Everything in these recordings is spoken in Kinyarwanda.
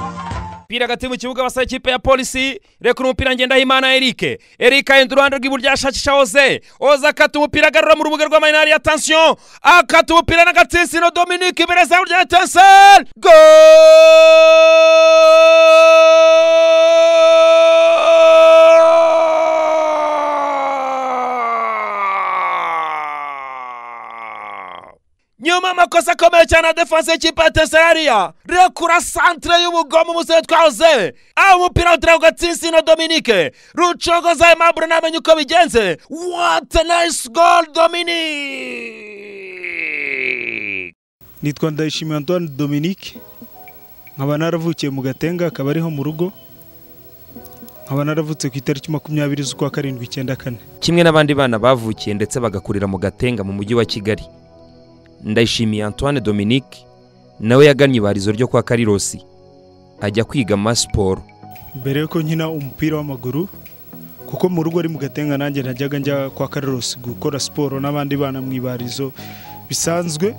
umupira hagati mu kibuga basaba ikipe ya polisi rekura umupira ngendahimana Eric Eric ahindura uruhande rw'iburyo ashakisha Oze Oze akata umupira agarura mu rubuga rw'amarinari ya tansiyo akata umupira n'agatsinsino Dominique imbere izamu rya Etincelle goal nyuma amakosa akomeye cyane ya defanse y'ikipe ya tesariya rekura santere y'ubugome umusore twahoze aho umupira w'uturago gatsinsino dominike rucogoza aimabure namenye uko bigenze wate nayisi gol dominike nitwa ndayishimiye antoine dominique nkaba naravukiye mu gatenga akaba ariho mu rugo nkaba naravutse ku itariki makumyabiri z'ukwa karindwi icyenda kane kimwe n'abandi bana bavukiye ndetse bagakurira mu gatenga mu mujyi wa kigali ndayishimiye antoine dominique nawe yagannye ibarizo ryo kwa karirosi ajya kwiga amasiporo mbere yuko nkina umupira w'amaguru kuko mu rugo ari mu gatenga nanjye najyaga njya kwa Carlos gukora siporo n'abandi bana mu ibarizo bisanzwe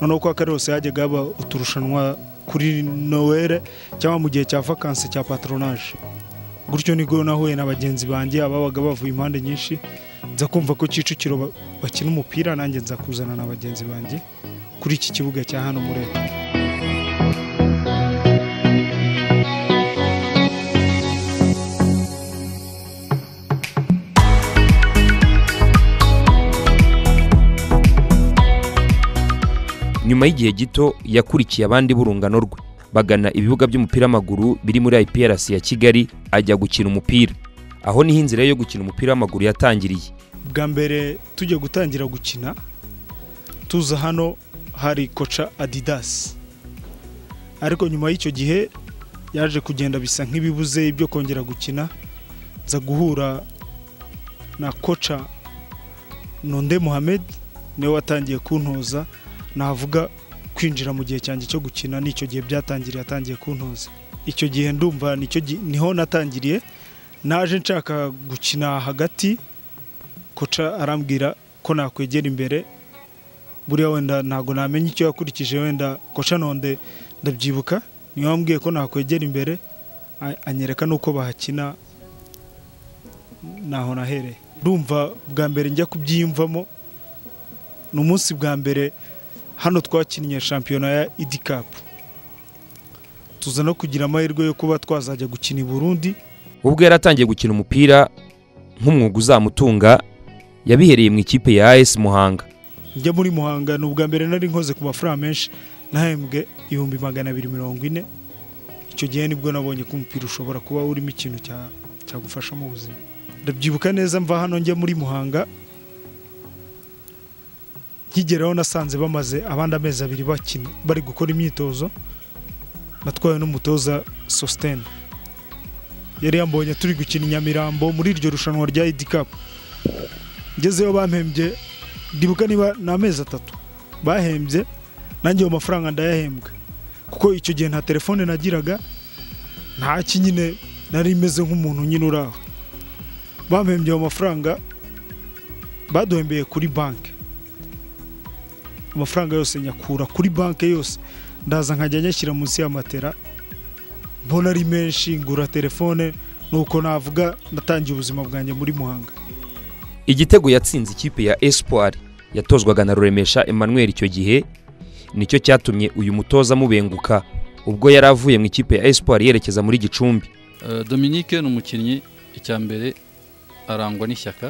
noneho kwa Carlos hajyaga haba uturushanwa kuri nowere cyangwa mu gihe cya vakansi cya patronage gutyo nibwo nahuye na bagenzi banjye ababaga bavuye impande nyinshi nza kumva ko kicukiro ba- bakina umupira nanjye nza kuzana na bagenzi banjye kuri iki kibuga cya hano muri Leta. nyuma y'igihe gito yakurikiye abandi b'urungano rwe bagana ibibuga by'umupira w'amaguru biri muri iprc ya kigali ajya gukina umupira aho niho inzira ye yo gukina umupira w'amaguru yatangiriye bwa mbere tujya gutangira gukina tuza hano hari koca adidasi ariko nyuma y'icyo gihe yaje kugenda bisa nk'ibibuze ibyo kongera gukina nza guhura na koca nonde muhamed niwe watangiye kuntoza navuga kwinjira mu gihe cyanjye cyo gukina n'icyo gihe byatangiriye atangiye kuntoza icyo gihe ndumva nicyo gi- niho natangiriye naje nshaka gukina hagati koca arambwira ko nakwegera imbere buriya wenda ntabwo namenya icyo yakurikije wenda koca nonde ndabyibuka niyo wambwiye ko nakwegera imbere a- anyereka n'uko bahakina naho nahereye ndumva bwa mbere njya kubyiyumvamo ni umunsi bwa mbere hano twakinnye shampiyona ya idi kapu tuza no kugira amahirwe yo kuba twazajya gukina i burundi ubwo yari atangiye gukina umupira nk'umwuga uzamutunga yabihereye mu ikipe ya as muhanga njya muri muhanga ni ubwa mbere nari nkoze ku mafaranga menshi nahembwe ibihumbi magana abiri mirongo ine icyo gihe nibwo nabonye ko umupira ushobora kuba urimo ikintu cya- cyagufasha mu buzima ndabyibuka neza mva hano njya muri muhanga nkigeraho nasanze bamaze abandi amezi abiri bakina bari gukora imyitozo natwawe n'umutoza sositene yari yambonye turi gukina i nyamirambo muri iryo rushanwa rya idi kapu ngezeyo bampembye ndibuka niba ni amezi atatu bahembye nanjye ayo mafaranga ndayahembwa kuko icyo gihe nta telefone nagiraga nta ki nyine nari meze nk'umuntu nyine uri aho bampembye ayo mafaranga baduhembeye kuri banki amafaranga yose nyakura kuri banki yose ndaza nkajya nyashyira munsi y'amatera mbona ari menshi ngura telefone nuko navuga natangiye ubuzima bwanjye muri muhanga igitego yatsinze ikipe ya espoir yatozwaga na ruremesha emmanuel icyo gihe nicyo cyatumye uyu mutoza amubenguka ubwo yari avuye mu ikipe ya espoir yerekeza muri gicumbi Eh, Dominique ni umukinnyi icya mbere arangwa n'ishyaka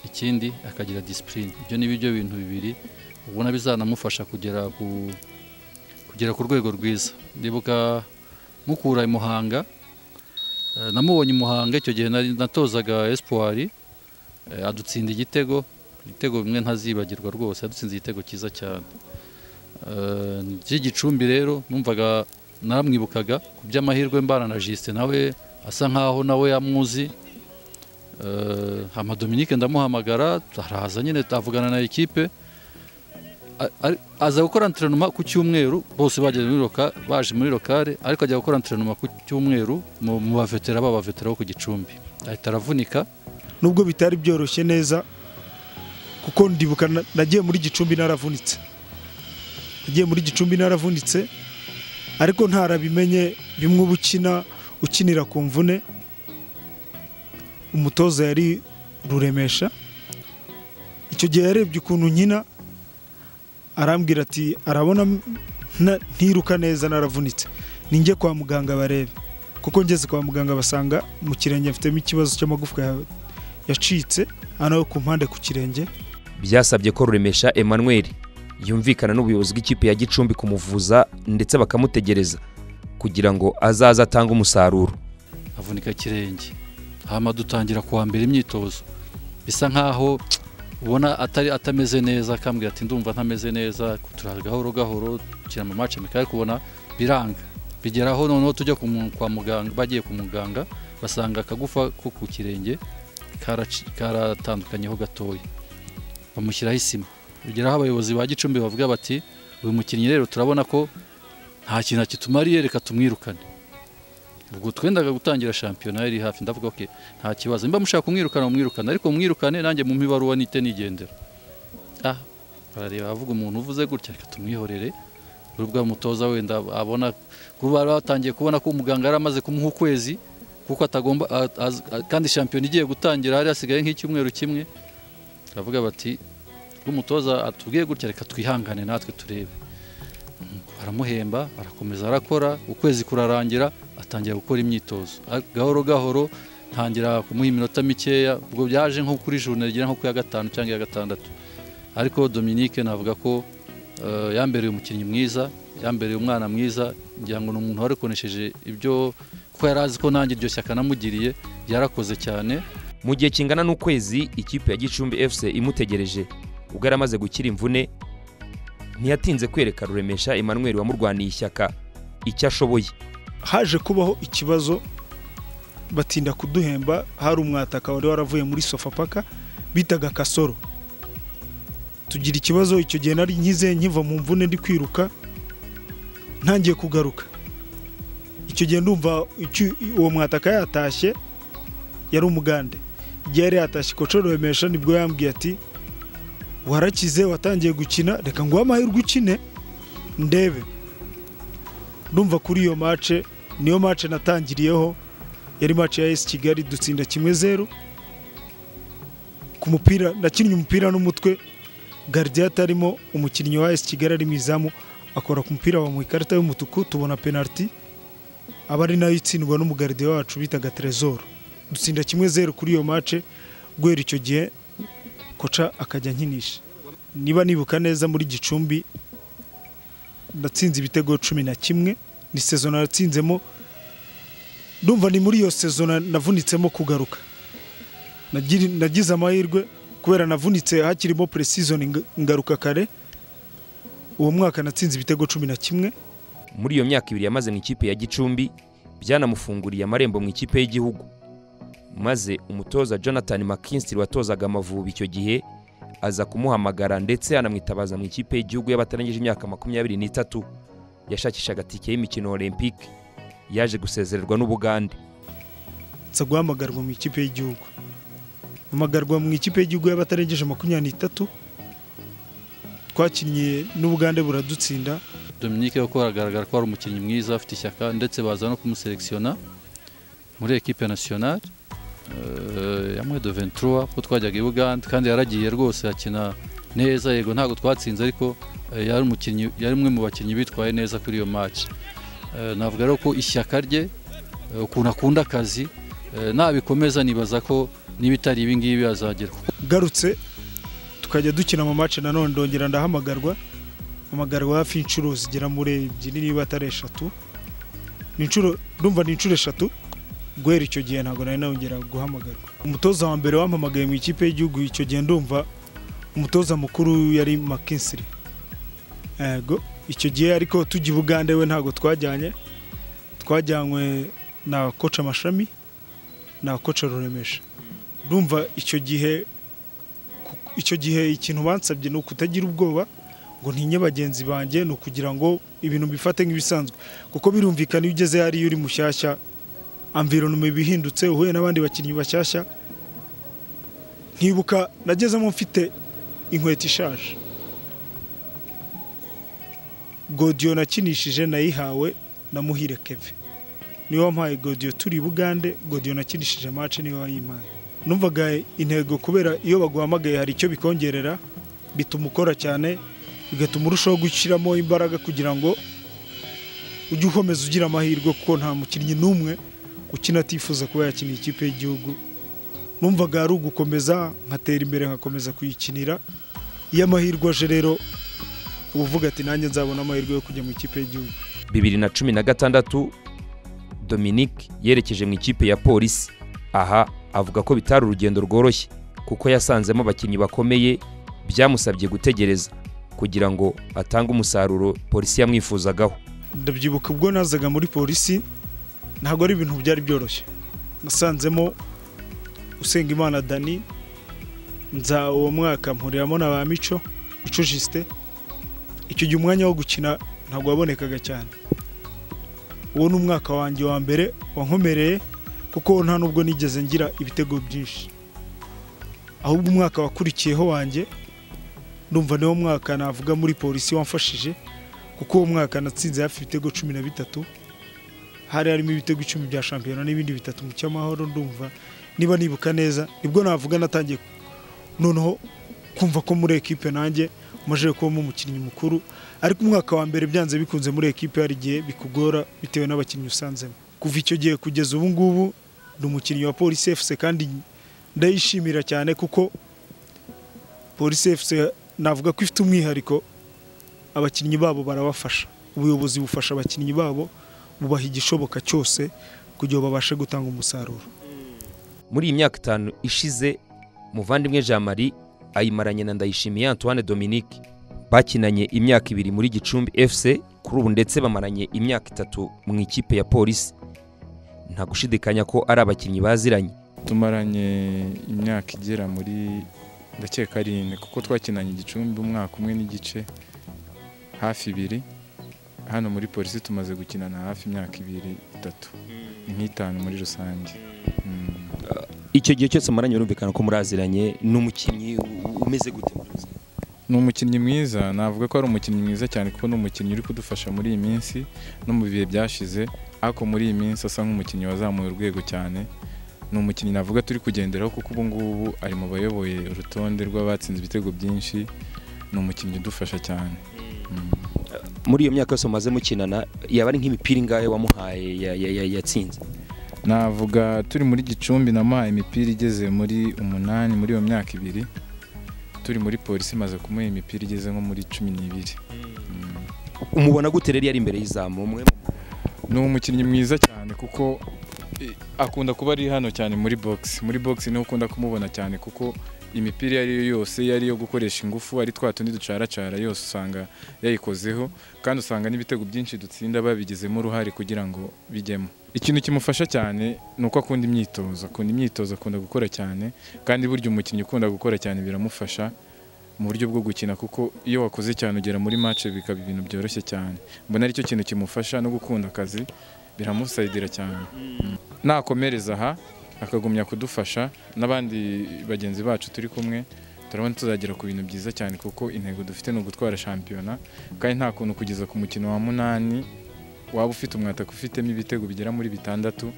ikindi akagira disipurine ibyo ni byo bintu bibiri ubona bizanamufasha kugera ku kugera ku rwego rwiza ndibuka mukura i muhanga eh, namubonye i muhanga icyo gihe nari natozaga espoir eh, adutsinda igitego ibitego bimwe ntazibagirwa rwose adutsinze igitego cyiza cyane Eh, by'igicumbi rero numvaga naramwibukaga ku by'amahirwe mbana na Justin nawe asa nkaho nawe yamuzi Eh, hama Dominique ndamuhamagara araza nyine tavugana na ekipe A- ari- aza gukora entrenoma ku cyumweru bose bagiye muri loka baje muri lokale ariko ajya gukora entrenoma ku cyumweru mu mu bavetera baba bavetera bo ku gicumbi ahita aravunika nubwo bitari byoroshye neza kuko ndibuka na- nagiye muri gicumbi naravunitse nagiye muri gicumbi naravunitse ariko ntarabimenye bimwe uba ukina ukinira ku mvune umutoza yari ruremesha icyo gihe yarebye ukuntu nkina arambwira ati arabona nta- ntiruka neza naravunitse ninjye kwa muganga barebe kuko ngeze kwa muganga basanga mu kirenge mfitemo ikibazo cy'amagufwa ya- yacitse hano ku mpande ku kirenge byasabye ko ruremesha Emmanuel yumvikana n'ubuyobozi bw'ikipe ya Gicumbi kumuvuza ndetse bakamutegereza kugira ngo azaze atange umusaruro avunika ikirenge hama dutangira kuwa mbere imyitozo bisa nkaho ubona atari atameze neza akambwira ati ndumva ntameze neza turaza gahoro gahoro tukina mu mace mika ariko ubona biranga bigeraho noneho tujya ku mu- kwa muganga bagiye ku muganga basanga akagufa ko ku kirenge karaci- karatandukanyeho gatoya bamushyiraho isima bigeraho abayobozi ba gicumbi bavuga bati uyu mukinnyi rero turabona ko nta kintu akitumariye reka tumwirukane ubwo twendaga gutangira shampiyona yari hafi ndavuga ok nta kibazo mba mushaka kumwirukana mumwirukane ariko mumwirukane nanjye mu ibaruwa nite nigendera ah barareba avuga umuntu uvuze gutya reka tumwihorere urubwa mutoza wenda abona kuba batangiye kubona ko umuganga yari amaze kumuha ukwezi kuko atagomba a- az- a- kandi shampiyona igiye gutangira hari hasigaye nk'icyumweru kimwe baravuga bati umutoza atubwiye gutya reka twihangane natwe turebe baramuhemba arakomeza arakora ukwezi kurarangira atangira gukora imyitozo A- gahoro gahoro ntangira kumuha iminota mikeya ubwo byaje nko kuri journée ngira nko ku ya gatanu cyangwa iya gatandatu ariko Dominique navuga ko eh, yambereye umukinnyi mwiza yambereye umwana mwiza ngira ngo ni umuntu warikonesheje ibyo kuko yari azi ko nanjye iryo shyaka namugiriye yarakoze cyane mu gihe kingana n'ukwezi ikipe ya Gicumbi FC imutegereje ubwo yari amaze gukira imvune ntiyatinze kwereka ruremesha Emmanuel wamurwaniye ishyaka icyo ashoboye haje kubaho ikibazo batinda kuduhemba hari umwataka wari waravuye muri sofapaka bitaga kasoro tugira ikibazo icyo gihe nari nkize nkiva mu mvune ndi kwiruka ntangiye kugaruka icyo gihe ndumva icyo- uwo mwataka yatashye yari umugande igihe yari yatashye koco ruremesha nibwo yambwiye ati warakize watangiye gukina reka nguhe amahirwe ukine ndebe ndumva kuri iyo mace niyo mace natangiriyeho yari mace ya esi kigali dutsinda kimwe zeru ku mupira nakinnye umupira n'umutwe garidiya atarimo umukinnyi wa esi kigali ari mu izamu akora ku mupira bamuha ikarita y'umutuku tubona penaliti aba ari nayo itsindwa n'umugaridiya wacu bitaga terezoro dutsinda kimwe zeru kuri iyo mace guhera icyo gihe koca akajya nkinisha niba nibuka neza muri gicumbi natsinze ibitego cumi na kimwe ni sezo natsinzemo ndumva ni muri iyo sezo na- navunitsemo kugaruka Nagiri- nagize amahirwe kubera navunitse hakirimo pre-season ngaruka kare uwo mwaka natsinze ibitego cumi na kimwe muri iyo myaka ibiri yamaze mu ikipe ya Gicumbi byanamufunguriye amarembo mu ikipe y'igihugu maze umutoza Jonathan McKinstry watozaga Amavubi icyo gihe aza kumuhamagara ndetse anamwitabaza mu ikipe y'igihugu y'abatarangije imyaka makumyabiri n'itatu yashakishaga tike y'imikino Olympique yaje gusezererwa n'Ubugande nza guhamagarwa mu ikipe y'igihugu hamagarwa mu ikipe y'igihugu y'abatarengeje makumyabiri n'itatu twakinnye n'ubugande buradutsinda Dominique kuko aragaragara ko ari umukinnyi mwiza afite ishyaka ndetse baza no kumuselekisiona muri ekipe nasiyonari ya mwedo ventura kuko twajyaga i bugande kandi yaragiye rwose akina neza yego ntabwo twatsinze ariko eh, yari umukinnyi yari umwe mu bakinnyi bitwaye neza kuri iyo match Eh, navuga rero ko ishyaka rye eh, ukuntu akunda akazi eh, nabikomeza nibaza ko niba itari ibi ngibi azagera kuko garutse tukajya dukina mu mace nanone ndongera ndahamagarwa hamagarwa hafi inshuro zigera muri ebyiri niba atari eshatu Ni inshuro ndumva ni inshuro eshatu guhera icyo gihe ntabwo nari nongera guhamagarwa umutoza wa mbere wampamagaye mu ikipe y'igihugu icyo gihe ndumva umutoza mukuru yari makinsiri yego icyo gihe ariko tujya i bugande we ntabwo twajyanye twajyanywe na koca mashami na koca ruremesha ndumva icyo gihe ku- icyo gihe ikintu bansabye ni ukutagira ubwoba ngo ntinye bagenzi banjye ni ukugira ngo ibintu mbifate nk'ibisanzwe kuko birumvikana iyo ugeze hariya uri mushyashya amvironoma iba ihindutse uhuye n'abandi bakinnyi bashyashya nkibuka nagezemo mfite inkweto ishaje godiyo nakinishije nayihawe na muhire keve niwe wampaye godiyo turi i bugande godiyo nakinishije amace niwe wayimpaye numvaga intego kubera iyo baguhamagaye hari icyo bikongerera bituma ukora cyane bigatuma urushaho gushyiramo imbaraga kugira ngo ujye ukomeza ugira amahirwe kuko nta mukinnyi n'umwe ukina atifuza kuba yakina ikipe y'igihugu numvaga ari ugukomeza nkatera imbere nkakomeza kuyikinira iyo amahirwe aje rero uba uvuga ati nanjye nzabona amahirwe yo kujya mu ikipe y'igihugu bibiri na cumi na gatandatu Dominique yerekeje mu ikipe ya polisi aha avuga ko bitari urugendo rworoshye kuko yasanzemo abakinnyi bakomeye byamusabye gutegereza kugira ngo atange umusaruro polisi yamwifuzagaho ndabyibuka ubwo nazaga muri polisi ntabwo ari ibintu byari byoroshye nasanzemo usenga imana dani nza uwo mwaka mpuriramo na ba mico mico jisite icyo gihe umwanya wo gukina ntabwo wabonekaga cyane uwo ni umwaka wanjye wa mbere wankomereye kuko nta nubwo nigeze ngira ibitego byinshi ahubwo umwaka wakurikiyeho wanjye ndumva niwo mwaka navuga muri polisi wamfashije kuko uwo mwaka natsinze hafi ibitego cumi na bitatu hari harimo ibitego icumi bya shampiyona n'ibindi bitatu mu cyamahoro ndumva niba nibuka neza nibwo navuga natangiye noneho kumva ko muri ekipe nanjye maze kubamo umukinnyi mukuru ariko umwaka wa mbere byanze bikunze muri ekipe hari igihe bikugora bitewe n'abakinnyi usanzemo kuva icyo gihe kugeza ubu ngubu ni umukinnyi wa polisi efuse kandi ndayishimira cyane kuko polisi efuse navuga ko ifite umwihariko abakinnyi babo barabafasha ubuyobozi bufasha abakinnyi babo bubaha igishoboka cyose kugira ngo babashe gutanga umusaruro muri iyi myaka itanu ishize muvandimwe jean marie ayimaranye na ndayishimiye antoine dominique bakinanye imyaka ibiri muri gicumbi fc kuri ubu ndetse bamaranye imyaka itatu mu ikipe ya polisi nta gushidikanya ko ari abakinnyi baziranye tumaranye imyaka igera muri ndakeka arindwi kuko twakinanye igicumbi umwaka umwe n'igice hafi ibiri hano muri polisi tumaze gukinana hafi imyaka ibiri itatu ni nk'itanu muri rusange Mm. icyo gihe cyose amaranye birumvikana ko muraziranye ni umukinnyi u- umeze gute muri rusange? ni umukinnyi mwiza navuga ko ari umukinnyi mwiza cyane kuko ni umukinnyi uri kudufasha muri iyi minsi no mu bihe byashize ariko muri iyi minsi asa nk'umukinnyi wazamuye urwego cyane ni umukinnyi navuga turi kugenderaho kuko ubu ngubu ari mu bayoboye urutonde rw'abatsinze ibitego byinshi ni umukinnyi udufasha cyane Mm. muri iyo myaka yose mumaze mukinana yaba ari nk'imipira ingahe wamuhaye ya- ya- ya- yatsinze navuga turi muri gicumbi namuhaye imipira igeze muri umunani muri iyo myaka ibiri turi muri polisi imaze kumuha imipira igeze nko muri cumi n'ibiri Mm. umubona gute rero yari imbere y'izamu umwe ni umukinnyi mwiza cyane kuko eh, akunda kuba ari hano cyane muri box muri box niho ukunda kumubona cyane kuko imipira iyo ari yo yose iyo ari iyo gukoresha ingufu ari twa tundi ducaracara yose usanga yayikozeho kandi usanga n'ibitego byinshi dutsinda babigizemo uruhare kugira ngo bijyemo ikintu kimufasha cyane ni uko akunda imyitozo akunda imyitozo akunda gukora cyane kandi burya umukinnyi ukunda gukora cyane biramufasha mu buryo bwo gukina kuko iyo wakoze cyane ugera muri match bikaba ibintu byoroshye cyane mbona aricyo kintu kimufasha no gukunda akazi biramusayidira cyane nakomereza aha akagumya kudufasha n'abandi bagenzi bacu turi kumwe turabona tuzagera ku bintu byiza cyane kuko intego dufite ni ugutwara shampiyona kandi nta kuntu kugeza ku mukino wa munani waba ufite umwataka ufitemo ibitego bigera muri bitandatu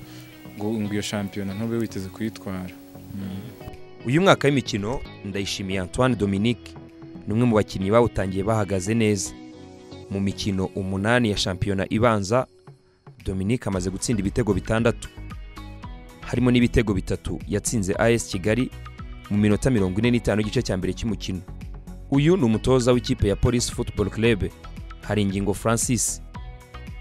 ngo ngo iyo shampiyona ntube witeze kuyitwara Mm. uyu mwaka w'imikino ndayishimiye antoine dominique ni umwe mu bakinnyi bawutangiye bahagaze neza mu mikino umunani ya shampiyona ibanza dominique amaze gutsinda ibitego bitandatu harimo n'ibitego bitatu yatsinze as kigali mu minota mirongo ine n'itanu y'igice cya mbere cy'umukino uyu ni umutoza w'ikipe ya polisi football club hari ingingo francis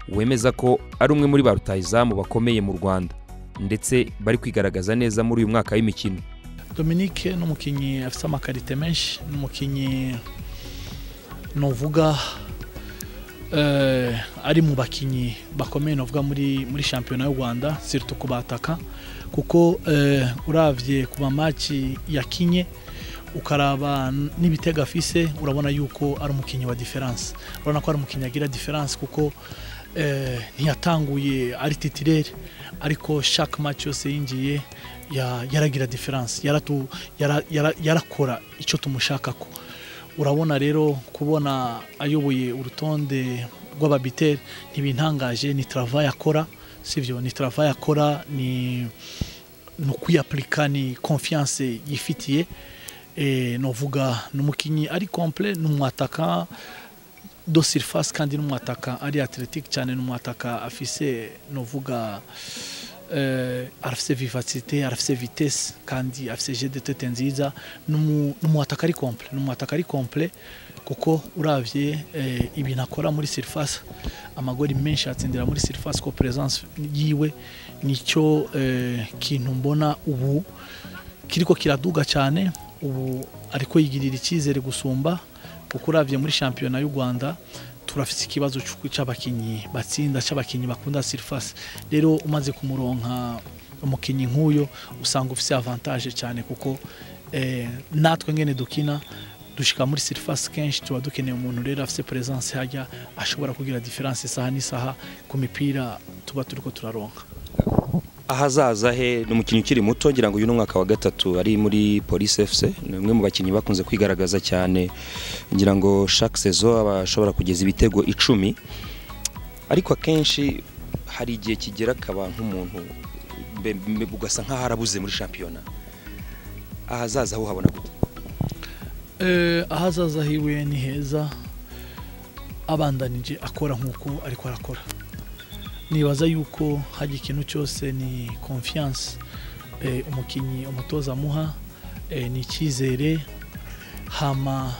wemeza ko ari umwe muri ba rutahizamu bakomeye mu rwanda ndetse bari kwigaragaza neza muri uyu mwaka w'imikino Dominique ni umukinnyi afite amakarite menshi ni umukinnyi novuga eh, ari mu bakinnyi bakomeye novuga muri muri shampiyona y'u Rwanda sirtu ku bataka kuko eh, uravye ku mamaci yakinye ukaraba n'ibitego afise urabona yuko ari umukinnyi wa diferanse urabona ko ari umukinnyi agira diferanse kuko eh, ntiyatanguye ari titirere ariko chaque match yose yinjiye ya- yaragira diferanse yarakora icyo tumushakako urabona rero kubona ayoboye urutonde rw'ababiteri ntibintangaje ni travaye akora sibyo ni travaye akora ni ni ukwiyapurika ni konfiyanse yifitiye Eh, novuga ni umukinnyi ari komple ni umwataka do surface kandi ni umwataka ari athletic cyane ni umwataka afise novuga eh, afise vivacité afise vitesse kandi afise jeu de tête nziza ni umu- ni umwataka ari komple ni umwataka ari komple kuko uravye eh, ibintu akora muri surface amagori menshi atsindira muri surface ko presence yiwe nicyo eh, kintu mbona ubu kiriko kiraduga cyane ubu ariko yigirira icyizere gusumba kuko urabye muri shampiyona y'u rwanda turafite ikibazo cy'uko- cy'abakinnyi batsinda cy'abakinnyi bakunda surface rero umaze kumuronka umukinnyi nk'uyu usanga ufite avantage cyane kuko eh, natwe ngene dukina dushika muri surface kenshi tuba dukeneye umuntu rero afite presence hajya ashobora kugira difference isaha n'isaha ku mipira tuba turiko turaronka ahazaza he ni umukinnyi ukiri muto ngira ngo uyu ni umwaka wa gatatu ari muri polisi efuse ni umwe mu bakinnyi bakunze kwigaragaza cyane ngira ngo shaka sezo aba ashobora kugeza ibitego icumi ariko akenshi hari igihe kigera akaba nk'umuntu mbe- mbe- ugasa nk'aho arabuze muri shampiyona ahazaza ho habona gute Eh, ahazaza hiwe ni heza abandanije akora nk'uko ariko arakora nibaza yuko hajya ikintu cyose ni confiance eh, umukinnyi umutoza amuha eh, ni icyizere hama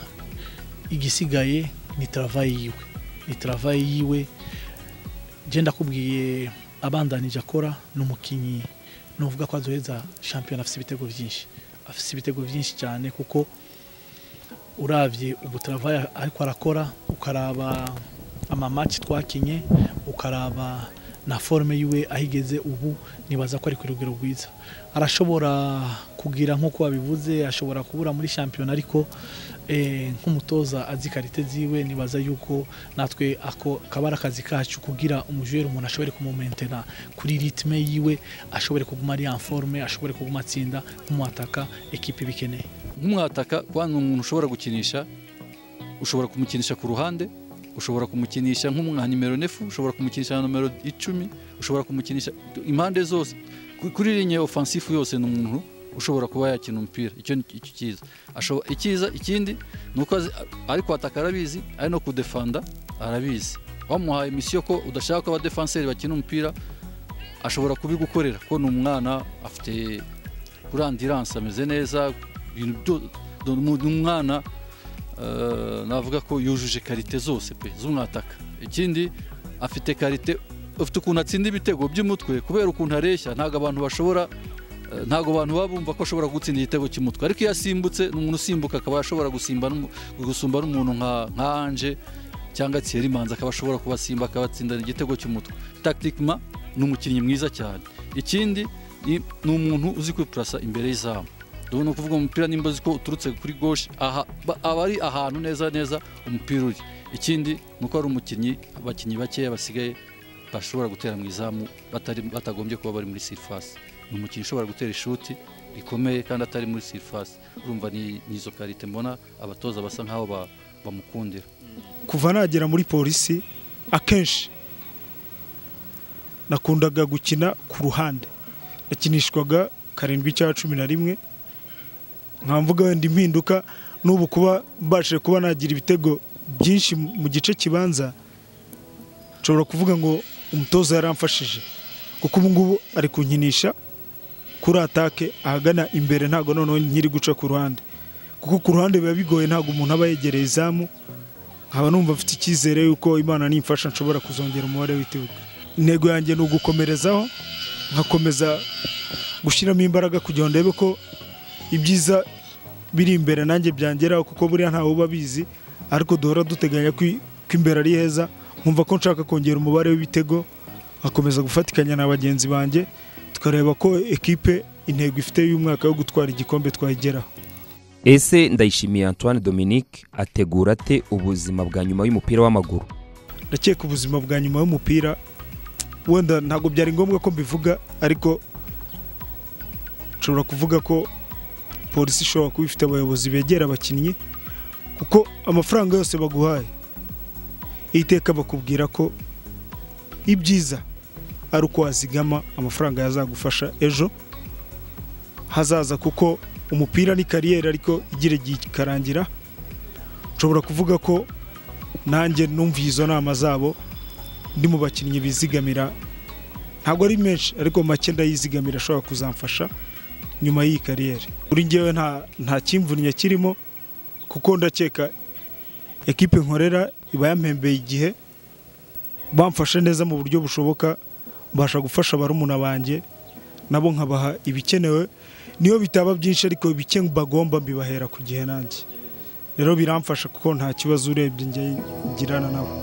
igisigaye ni travaye yiwe ni travaye yiwe je ndakubwiye abandanije akora ni umukinnyi nuvuga ko azoheza shampiyona afise ibitego byinshi afise ibitego byinshi cyane kuko uravye ubu travaye ariko arakora ukaraba amamaci twakinye ukaraba na forme yiwe ahigeze ubu nibaza ko ari ku rugero rwiza arashobora kugira nk'uko wabivuze ashobora kubura muri shampiyona ariko eh, nk'umutoza azi karite ziwe nibaza yuko natwe ako kaba ari akazi kacu kugira umujeri umuntu ashobore kumumentena kuri ritme yiwe ashobore kuguma ari en forme ashobore kuguma atsinda nk'umwataka ekipe ibikeneye nk'umwataka kwanga umuntu ushobora gukinisha ushobora kumukinisha ku ruhande ushobora kumukinisha nk'umwa nimero nefu ushobora kumukinisha na nimero icumi ushobora kumukinisha impande zose Ku- kuri linye ofansifu yose ni umuntu ushobora kuba yakina umupira icyo ni icyo cyiza Ashobo- icyiza ikindi ni uko azi- ari kwataka arabizi ari no kudefanda arabizi wamuhaye misiyo ko udashaka ko abadefanseri bakina umupira ashobora kubigukorera ko ni umwana afite kuri andiranse ameze neza ibintu byo- ni umu- ni umwana eh, navuga ko yujuje karite zose pe z'umwataka ikindi afite karite afite ukuntu atsinda ibitego by'umutwe kubera ukuntu areshya ntabwo abantu bashobora eh, ntabwo abantu baba bumva ko ashobora gutsinda igitego cy'umutwe ariko iyo asimbutse ni umuntu usimbuka akaba ashobora gusimba n'umu- gusumba n'umuntu nka nka anje cyangwa Thierry Manzi akaba ashobora kubasimba akabatsindana igitego cy'umutwe tactiquement ni umukinnyi mwiza cyane ikindi ni ni umuntu uzi kwipurasa imbere y'izamu dubona kuvuga umupira nimba uzi ko uturutse kuri gauche aha ba- aba ari ahantu neza neza umupira uri ikindi ni uko ari umukinnyi abakinnyi bakeya basigaye bashobora gutera mu izamu batari batagombye kuba bari muri surface ni umukinnyi ushobora gutera ishuti rikomeye kandi atari muri surface urumva ni ni izo karite mbona abatoza basa nkaho ba- bamukundira kuva nagera muri polisi akenshi nakundaga gukina ku ruhande nakinishwaga karindwi cya cumi na rimwe nkamvuga wenda impinduka n'ubu kuba mbashije kuba nagira ibitego byinshi mu gice kibanza nshobora kuvuga ngo umutoza yaramfashije kuko ubu ngubu ari kunkinisha kuri atake ahagana imbere ntabwo noneho nkiri guca ku ruhande kuko ku ruhande biba bigoye ntabwo umuntu aba yegereye izamu nkaba numva mfite icyizere yuko imana nimfasha nshobora kuzongera umubare w'ibitego intego yanjye ni ugukomerezaho nkakomeza gushyiramo imbaraga kugira ngo ndebe ko ibyiza biri imbere nanjye byangeraho kuko buriya ntawe uba abizi ariko duhora duteganya ko i- ko imbere ari heza nkumva ko nshaka kongera umubare w'ibitego nkakomeza gufatikanya na bagenzi banjye tukareba ko ekipe intego ifite y'umwaka yo gutwara igikombe twayigeraho ese ndayishimiye antoine dominique ategura ate ubuzima bwa nyuma y'umupira w'amaguru ndakeka ubuzima bwa nyuma y'umupira wenda ntabwo byari ngombwa ko mbivuga ariko nshobora kuvuga ko polisi ishobora kuba ifite abayobozi begera abakinnyi kuko amafaranga yose baguhaye iri teka bakubwira ko ibyiza ari uko wazigama amafaranga yazagufasha ejo hazaza kuko umupira ni kariyeri ariko igira igihe ikarangira nshobora kuvuga ko nanjye numviye izo nama zabo ndi mu bakinnyi bizigamira ntabwo ari menshi ariko make ndayizigamira ashobora kuzamfasha nyuma y'iyi kariyeri kuri ngewe nta nta kimvunye kirimo kuko ndakeka ekipe nkorera iba yampembeye igihe bamfashe neza mu buryo bushoboka mbasha gufasha barumuna banjye nabo nkabaha ibikenewe niyo bitaba byinshi ariko ibike bagomba mbibahera ku gihe nanjye rero biramfasha kuko nta kibazo urebye njye ngirana nabo